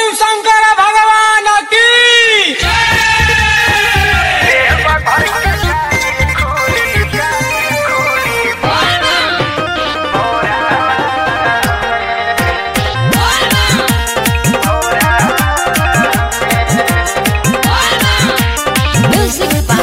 शिव शंकर भगवान की Music by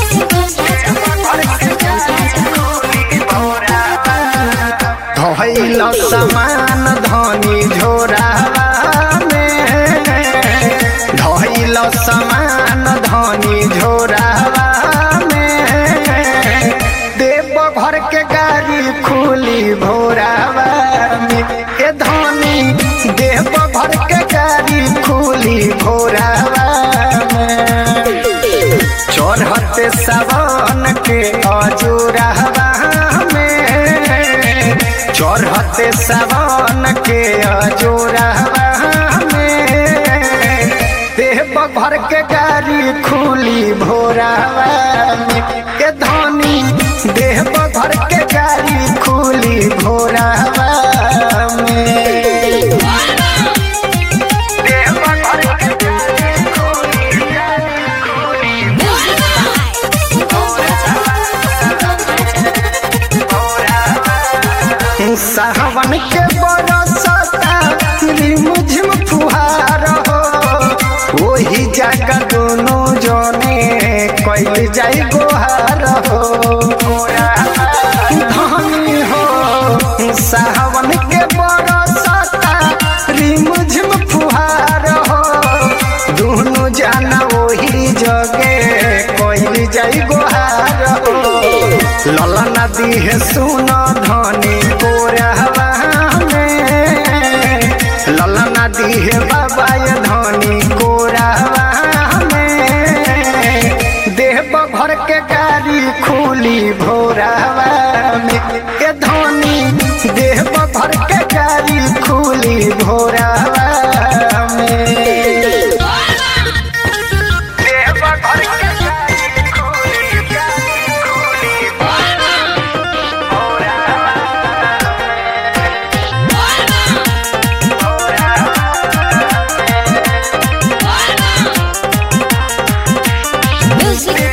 धइल समान धनी झोरावा में धइल समान धनी झोरावा में देव घर के गाड़ी खुली भोरावा में ए धनी देव घर के गाड़ी खुली भोरावा में चढ़ते सावन के अजूरहवा में चढ़ते सावन के अजूरहवा में देव भर के गाड़ी खुली भोरावा में के धनी देव भर के गाड़ी खुली भोरावा में देव भर के गाड़ी खुली सावन के बरसता रिमझिम फुहार हो वही जगह दोनों जने कैल जाई गोहार हो धनी हो सावन के बरसता रिमझिम फुहार हो दोनों जाना वही जगे कैल जाई गोहार हो लला नदी है सुना धनी कोरहवा में लला नदी है बाबा ये धनी कोरहवा में देव भर के गाड़ी खुली भोरहवा में के धनी देव भर के गाड़ी खुली भोरहवा में देव भर के गाड़ी खुली गाड़ी खुली Music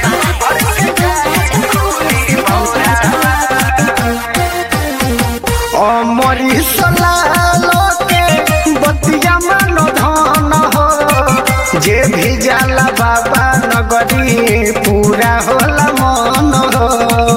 अमरी सलालो के बतिया मन धन हो जे भी जाला बाबा नगरी पूरा होला मन हो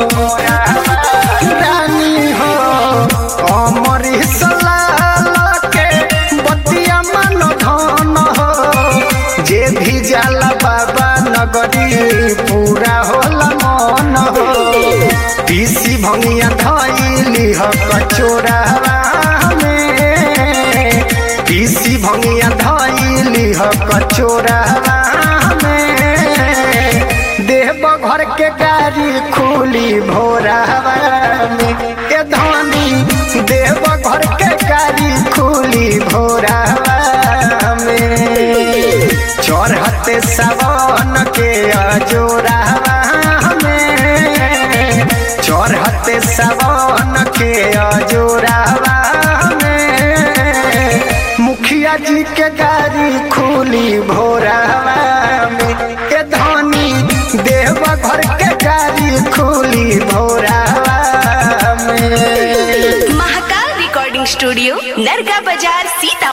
रानी हो अमरी सलालो के बतिया मन धन हो जे भी जाला बाबा नगरी पूरा होला मन हो पीसी भंगिया धैली ह कचोरावा में पीसी भंगिया धैली ह कचोरावा में देव घर के गाड़ी खुली भोरावा में के धनी देव घर के गाड़ी खुली भोरावा में चढ़ते सावन के अजोरावा में चढ़ते सावन के अजोरावा में मुखिया जी के गाड़ी खुली भोरावा में के धनी देव घर के गाड़ी खुली भोरावा में महाकाल रिकॉर्डिंग स्टूडियो नरगा बाजार सीता